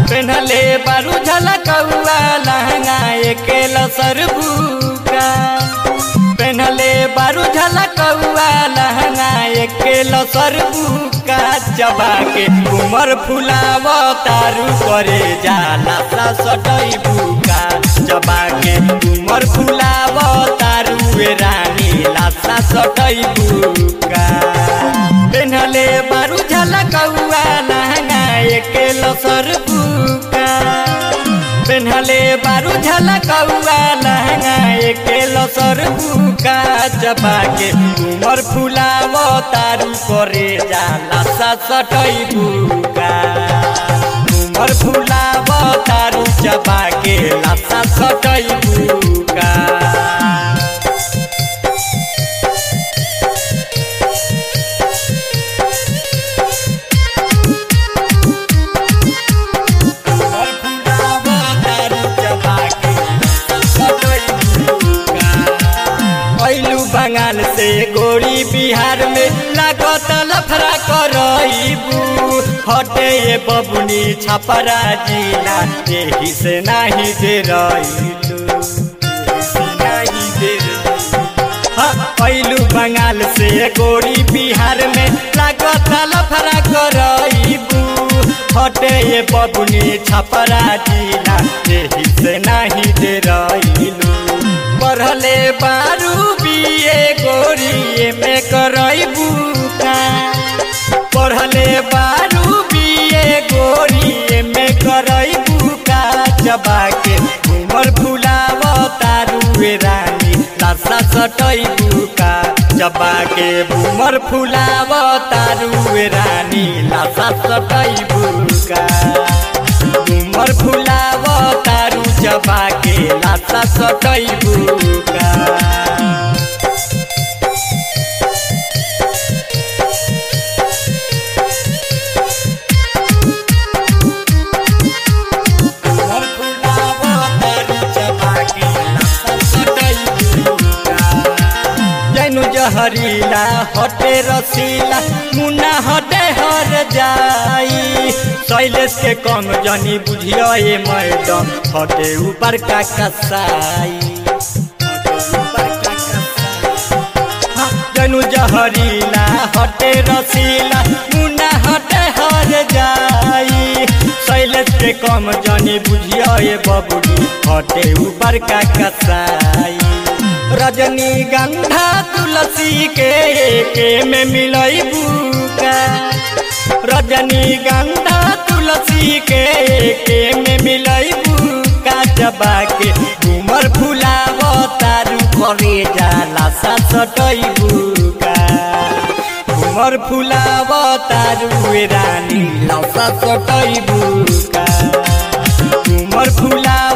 पेन्हले बारू झलकौआ लहंगा एके लसर बुका पेन्हले बारू झलकौआ लहंगा एके लसर बुका चबा के उमर फुलाव तारू करे जाला सा सटई बुका चबा के उमर फुलाव तारू ए रानी लासा सटई बुका पेन्हले बारू झलकौआ लहंगा एके लसर बुका पेन्हले बारू झलकौआ लहंगा एके लसर बुका चबा के उमर फुलाव तारू करे जाला सा सटई बुका उमर फुलाव तारू चबा के लासा सटई बुका ऐलू बंगाल से गोरी बिहार में लागत लफड़ा करईबू हटे ये बबुनी छपरा जिला यही से नाही दे रईलू नाही दे ऐलू बंगाल से गोरी बिहार में लागत लफड़ा करईबू हटे ये बबुनी छपरा जिला यही से नाही दे रईलू पढ़ले बारू बिए गोरी में करईबू का पढ़ले बारू बिए गोरी में करईबू का चबा के उमर फुलाव तारू ए रानी लासा सटईबू का चबा के उमर फुलाव तारू ए रानी लासा सटईबू का उमर फुलाव तारू चबा के लासा सटईबू का जैनु जहरीला हटे रसीला मुन्ना हटे हर जाई शैलेश के कम जनी बुझियो ए मैडम हटे ऊपर का कसाई जनु जहरीला हटे रसीला मुन्ना हटे हर जाई शैलेश के कम जनी बुझियो ए बबुनी हटे ऊपर का कसाई रजनी गंधा तुलसी के एके में मिलई बुका रजनी गंधा तुलसी के एके में मिलई बुका चबा के उमर फुलाव तारू करे जाला सा सटई बुका उमर फुलाव तारू ए रानी लौसा सटई बुका उमर फुलाव